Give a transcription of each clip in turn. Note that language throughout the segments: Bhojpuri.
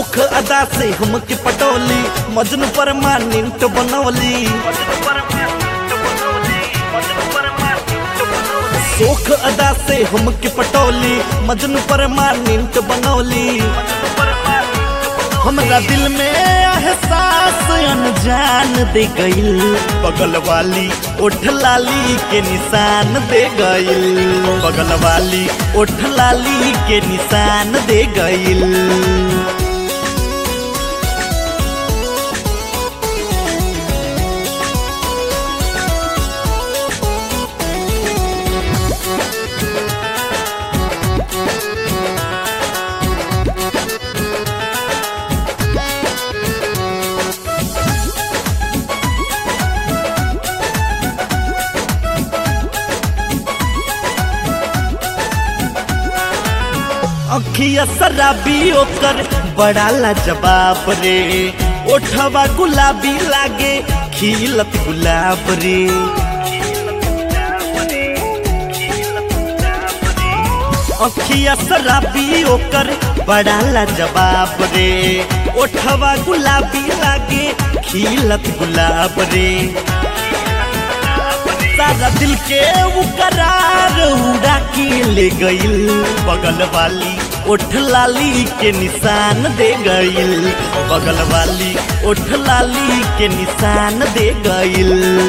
सोख अदा से हमके पटौली मजनू परमानेंट बनौली सोख अदा से हमके पटौली मजनू परमानेंट बनौली हमरा दिल में एहसास अनजान दे गइल बगल वाली ओठ लाली के निशान दे गइल बगल वाली ओठ लाली के निशान दे गइल अखिया शराबी ओकर बड़ा लाजवाब रे ओठवा गुलाबी लागे खिलत गुलाब रे अखिया शराबी ओकर बड़ा लाजवाब रे ओठवा गुलाबी लागे खिलत गुलाब रे सारा दिल के वो करार उड़ा के ले गइल बगल वाली ओठ लाली के निशान दे गइल बगल वाली ओठ लाली के निशान दे गइल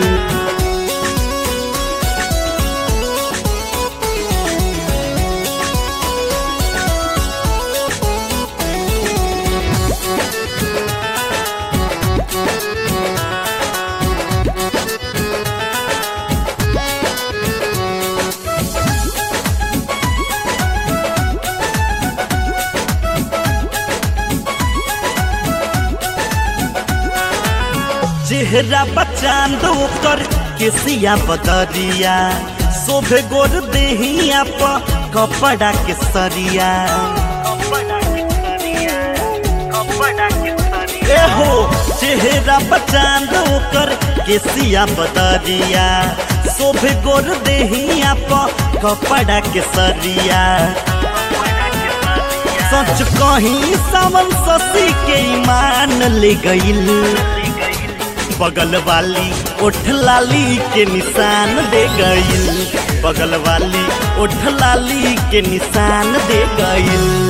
चेहरा बचान दो कर केसिया बदरिया शोभे गोर देहिया प कपड़ा के सरिया ए हो चेहरा बचान दो कर केसिया बदरिया शोभे गोर देहिया प कपड़ा के सरिया सच कहीं सावन ससी के ईमान ले गइल बगल वाली ओठ लाली के निशान दे गइल बगल वाली ओठ लाली के निशान दे गइल